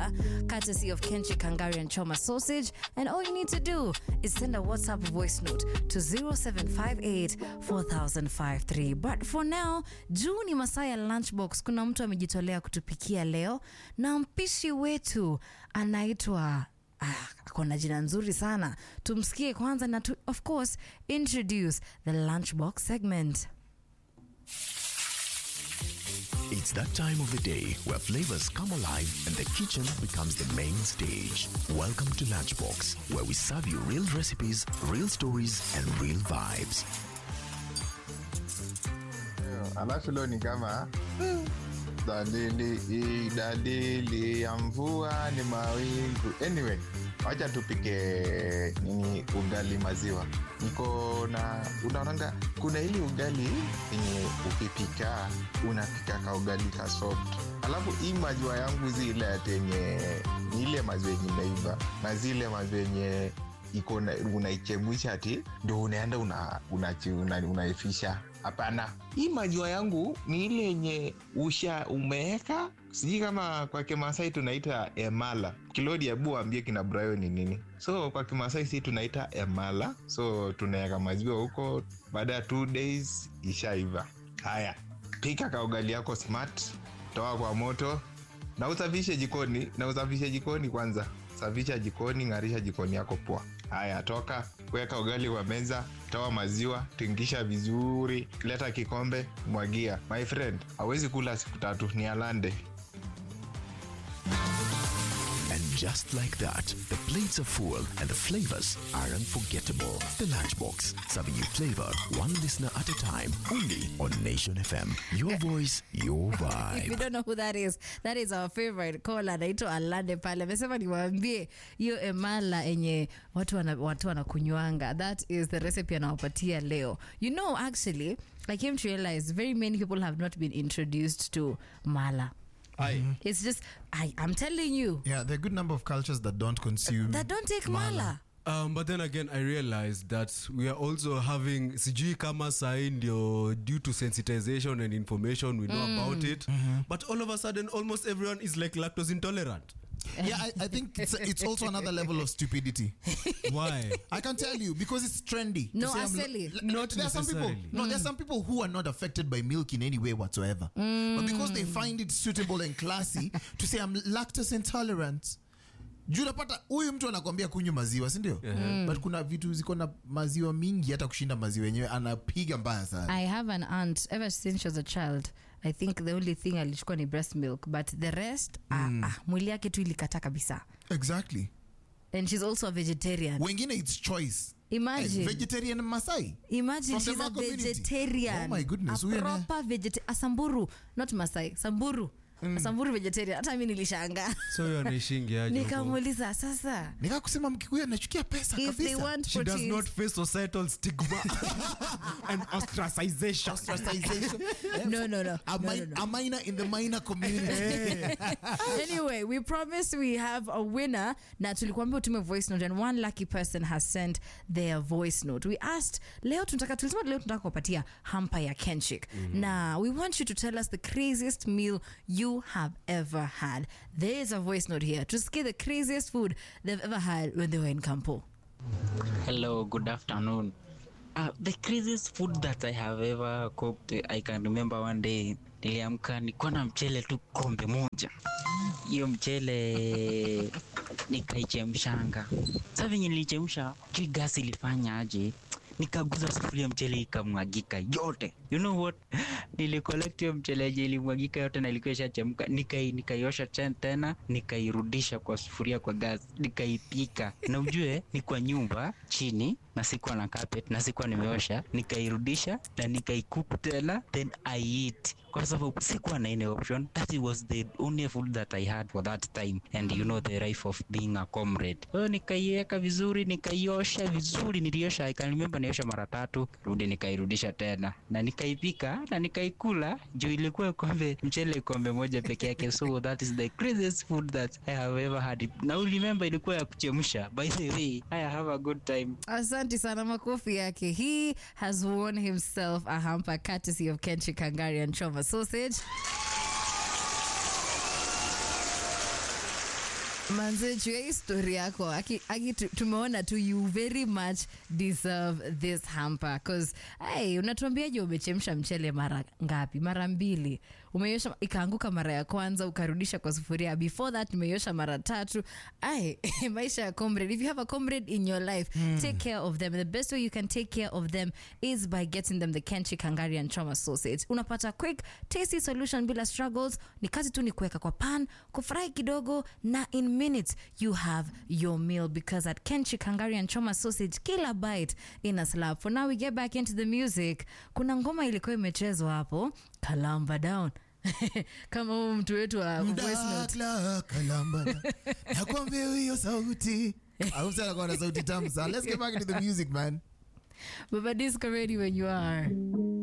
here, courtesy of Kenchi Kangari and Choma Sausage. And all you need to do is send a WhatsApp voice note to 0758 4053. But for now, juu ni masaa ya lunchbox, kuna mtu amejitolea kutupikia leo na mpishi wetu anaitwa ah, ako na jina nzuri sana. Tumsikie kwanza na tu, of course introduce the lunchbox segment. It's that time of the day where flavors come alive and the kitchen becomes the main stage. Welcome to Lunchbox, where we serve you real recipes, real stories, and real vibes. alafu leo ni kama dalili dalili ya mvua ni mawingu anyway wacha tupike nini ugali maziwa niko na unaonanga kuna ili ugali yenye ukipika unapika ka ugali ka soft alafu hii maziwa yangu zile atenye ni ile maziwa yenye imeiva na zile maziwa yenye iko na- unaichemusha ati ndo unaenda una, una, una, unaifisha hapana hii maziwa yangu ni ile yenye usha umeeka sijui kama kwa kimasai tunaita emala kilodi abu ambie kina brayo ni nini so kwa kimasai si tunaita emala so tunaweka maziwa huko baada ya two days ishaiva haya pika kaugali yako smart toa kwa moto na usafishe jikoni na usafishe jikoni kwanza safisha jikoni ng'arisha jikoni yako poa haya toka weka ugali kwa meza toa maziwa tingisha vizuri leta kikombe mwagia my friend hawezi kula siku tatu ni alande And just like that, the plates are full and the flavors are unforgettable. The Lunchbox, serving you flavor one listener at a time, only on Nation FM. Your voice, your If you vibe. don't know who that is, that is our favorite caller anaitwa Alande pale. Amesema niwaambie hiyo emala enye watu wana, watu wanakunywanga. That is the recipe anawapatia leo. You know actually, I came to realize very many people have not been introduced to mala. Aye. It's just I I'm telling you Yeah, there are a good number of cultures that don't consume. that don't take mala. Um, but then again I realized that we are also having sijui kama sahi ndio due to sensitization and information we know about it but all of a sudden almost everyone is like lactose intolerant yeah, I, I think it's, it's also another level of stupidity. why I can tell you because it's trendy. to No, say I'm lo- actually. l- Not there are some people. necessarily. No, there's some people who are not affected by milk in any way whatsoever. But because they find it suitable and classy to say I'm lactose intolerant. juu unapata huyu mtu anakwambia kunywa maziwa sindio but kuna vitu ziko na maziwa mingi hata kushinda maziwa yenyewe anapiga mbaya sana I have an aunt ever since she was a child. I think the only thing alichukua ni breast milk but the rest ah, ah, mwili yake tu ilikata kabisa. exactly And she's also a vegetarian. wengine its choice Imagine. Eh, vegetarian masai Imagine From the she's a Maa community. vegetarian. Oh my goodness, A huyu ana- proper vegeta- a Samburu, not Masai, Samburu. A Samburu vegetarian. Hata mimi nilishanga. so hiyo anaishingi aje huko? Nikamuuliza sasa nikaa kusema mkikuyu anachukia pesa if they kabisa want she does proteins, not face societal stigma and ostracization Ostracization. Eh, No, no, no. a, No, mi- no, no. a minor in the minor community anyway we promise we have a winner na tulikuambia utume voice note and one lucky person has sent their voice note we asked leo tunataka tulisema leo tunataka kupatia hampa ya kenchik na we want you to tell us the craziest meal you have ever had there is a voice note here tusikie the craziest food they've ever had when they were in campo Hello, good afternoon. Uh, the craziest food that I have ever cooked, I can remember one day niliamka nilikuwa na mchele tu kombe moja. Hiyo mchele nikaichemshanga. Sasa venye nilichemsha, jui gasi ilifanya aje? Nikaguza sufuria mchele ikamwagika yote. You know what? Nilicollect hiyo mchele yenye ilimwagika yote na ilikuwa ishachemka. Nikai nikaiosha ten- tena, nikairudisha kwa sufuria kwa gas, nikaipika. Na ujue ni kwa nyumba chini na sikuwa na carpet na sikuwa nimeosha, nikairudisha na nikaikuku tena then I eat kwa sababu sikuwa na any option. That was the only food that I had for that time and you know the life of being a comrade. Kwa hiyo nikaiweka vizuri, nikaiosha vizuri, niliosha I can remember niosha mara tatu, rudi nikairudisha tena na nikaipika na nikaikula juu ilikuwa kombe mchele kombe moja peke yake, so that is the craziest food that I have ever had. Na remember ilikuwa ya kuchemsha. By the way, I have a good time. asante sana makofi yake he has won himself a hamper courtesy of kenchi kangari and choma sausage manze juu ya hii story yako aki, aki, tu- tumeona tu you very much deserve this hamper cause hey, unatuambiaje umechemsha mchele mara ngapi mara mbili umeiosha ikaanguka mara ya kwanza ukarudisha kwa sufuria before that umeiosha mara tatu ay maisha ya comrade if you have a comrade in your life take care of them the best way you can take care of them is by getting them the kenchi kangarian choma sausage unapata quick tasty solution bila struggles ni kazi tu ni kuweka kwa pan kufurahi kidogo na in minutes you have your meal because at kenchi kangarian choma sausage kila bite in a slap for now we get back into the music kuna ngoma ilikuwa imechezwa hapo kalamba down kama huu mtu wetu wa voice note Mdakla kalambana nakwambia hiyo sauti au sana kwa na sauti tamu sana let's get back into the music man baba disco ready when you are